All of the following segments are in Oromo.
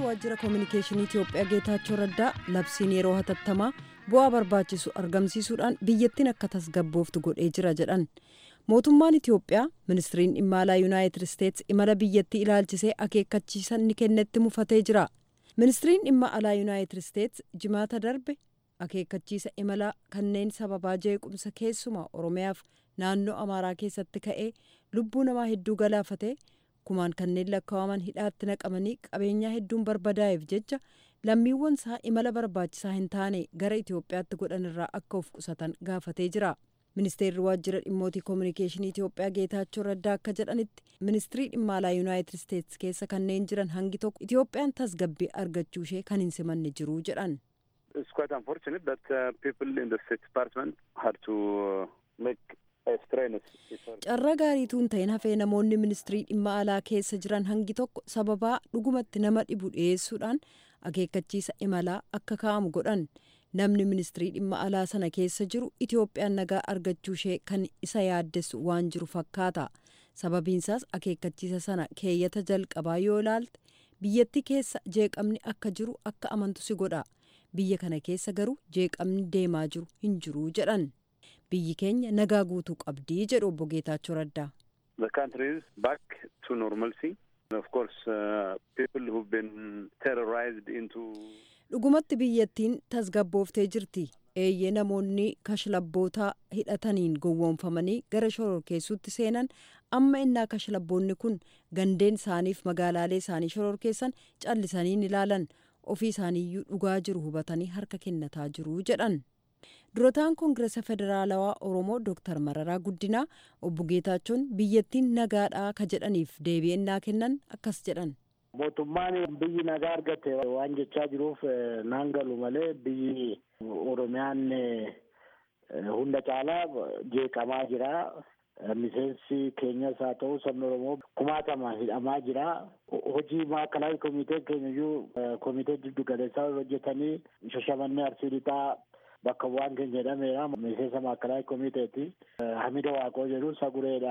waajjira koominikeeshinii itiyoophiyaa geetaachoo raddaa labsiin yeroo hatattamaa bu'aa barbaachisu argamsiisuudhaan biyyattiin akka tasgabbooftu godhee jira jedhan mootummaan itiyoophiyaa ministiriin dhimma alaa yuunaayitid isteets imala biyyattii ilaalchisee akeekkachiisa ni kennetti mufatee jira ministiriin dhimma alaa yuunaayitid isteets jimaata darbe akeekkachiisa imalaa kanneen sababaa jeequmsa keessumaa oromiyaaf naannoo amaaraa keessatti ka'ee lubbuu namaa hedduu galaafate kumaan kanneen lakkaa'aman hidhaatti naqamanii qabeenyaa hedduun barbadaa'eef jecha lammiiwwan isaa imala barbaachisaa hin taane gara itiyoophiyaatti godhan irraa akka of qusatan gaafatee jira ministeerri waajjira dhimmootii koominikeeshinii itiyoophiyaa geetaachoo raddaa akka jedhanitti ministirii dhimma alaa yuunaayitid isteets keessa kanneen jiran hangi tokko itiyoophiyaan tasgabbii argachuu ishee kan hin simanne jiru jedhan. It's quite unfortunate that uh, people in the State Department had to uh, make carra gaariituu hin ta'in hafee namoonni ministirii dhimma alaa keessa jiran hangi tokko sababaa dhugumatti nama dhibu dhiyeessuudhaan akeekkachiisa imalaa akka kaa'amu godhan namni ministirii dhimma alaa sana keessa jiru itiyoophiyaan nagaa argachuu ishee kan isa yaaddessu waan jiru fakkaata sababiinsaas akeekkachiisa sana keeyyata jalqabaa yoo ilaalte biyyattii keessa jeeqamni akka jiru akka amantu si godha biyya kana keessa garuu jeeqamni deemaa jiru hin jiru jedhan. biyyi keenya nagaa guutuu qabdii jedhu obbo Geetaachoo Raddaa. The country is back to normalcy. Of course, uh, people who've been terrorized into. Dhugumatti biyyattiin tasgabbooftee jirti. Eeyyee namoonni kashlabbootaa hidhataniin gowwoomfamanii gara shororkeessuutti seenan amma innaa kashlabboonni kun gandeen isaaniif magaalaalee isaanii shororkeessan callisanii ilaalan ofii isaaniiyyuu dhugaa jiru hubatanii harka kennataa jiru jedhan. durataan koongireesa federaalawaa oromoo dooktar mararaa guddinaa obbo geetaachoon biyyattiin nagaadhaa ka jedhaniif deebi'ennaa kennan akkas jedhan. mootummaan biyyi nagaa argate waan jechaa jiruuf naan galu malee biyyi oromiyaan hunda caalaa jeeqamaa jira. miseensi keenyas haa ta'u sabni oromoo kumaatama hidhamaa jira hojii maakalaay komitee keenya iyyuu komitee giddu galeessaa hojjetanii shashamannee arsii lixaa bakka bu'aan keenya jedhameera miseensa maakalaay komiteeti hamida waaqoo jedhu sagureedha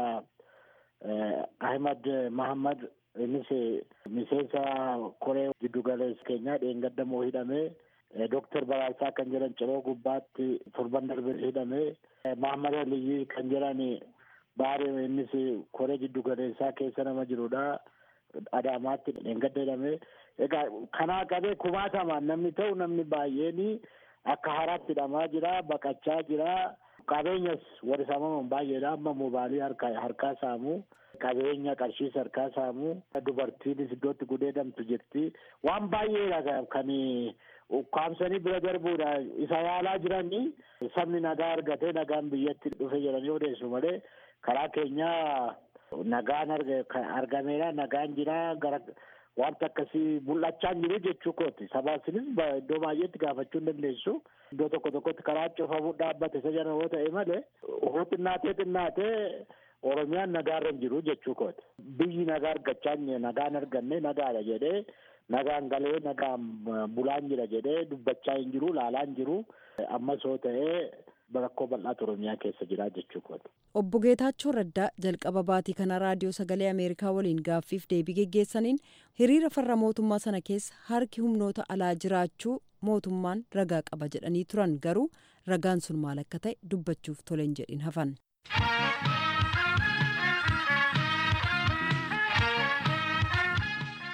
ahmad mahammad innis miseensa koree giddu galeessa keenyaa dheengaddamoo hidhamee Dooktar Baraasaa kan jedhan ciroo gubbaatti torban darbe hidhamee Mahammad Aliyyi kan jedhan baaree innis koree giddu galeessaa keessa nama jirudha. Adaamaatti dheengadda hidhamee egaa kanaa qabee kumaatamaan namni ta'u namni baay'een akka haaraatti hidhamaa jira baqachaa jira qabeenyas warri saamaman baay'eedha amma moobaalii harkaa saamu qabeenya qarshiis harkaa saamu dubartiinis iddootti gudeedamtu jirti waan baay'eedha kan ukkaamsanii bira darbuudha isa yaalaa jiranii sabni nagaa argatee nagaan biyyatti dhufe jedhanii odeessu malee karaa keenyaa nagaan argameera nagaan jira gara wanta akkasii mul'achaa hin jiru jechuu kooti sabaasinis iddoo baay'eetti gaafachuu hin dandeessu iddoo tokko tokkotti karaa cufamu dhaabbate isa jala yoo ta'e malee hoo xinnaatee xinnaatee oromiyaan nagaarra hin jiru jechuu kooti biyyi nagaa argachaa nagaan arganne nagaadha jedhee nagaan galee nagaan bulaan jira jedhee dubbachaa hin jiru laalaa hin jiru ammas yoo ta'ee rakkoo bal'aatu oromiyaa keessa jira jechuu kooti. Obbo Geetaachoo Raddaa jalqaba baatii kana raadiyoo sagalee Ameerikaa waliin gaaffiif deebii geggeessaniin hiriira farra mootummaa sana keessa harki humnoota alaa jiraachuu mootummaan ragaa qaba jedhanii turan garuu ragaan sun maal akka ta'e dubbachuuf toleen jedhin hafan.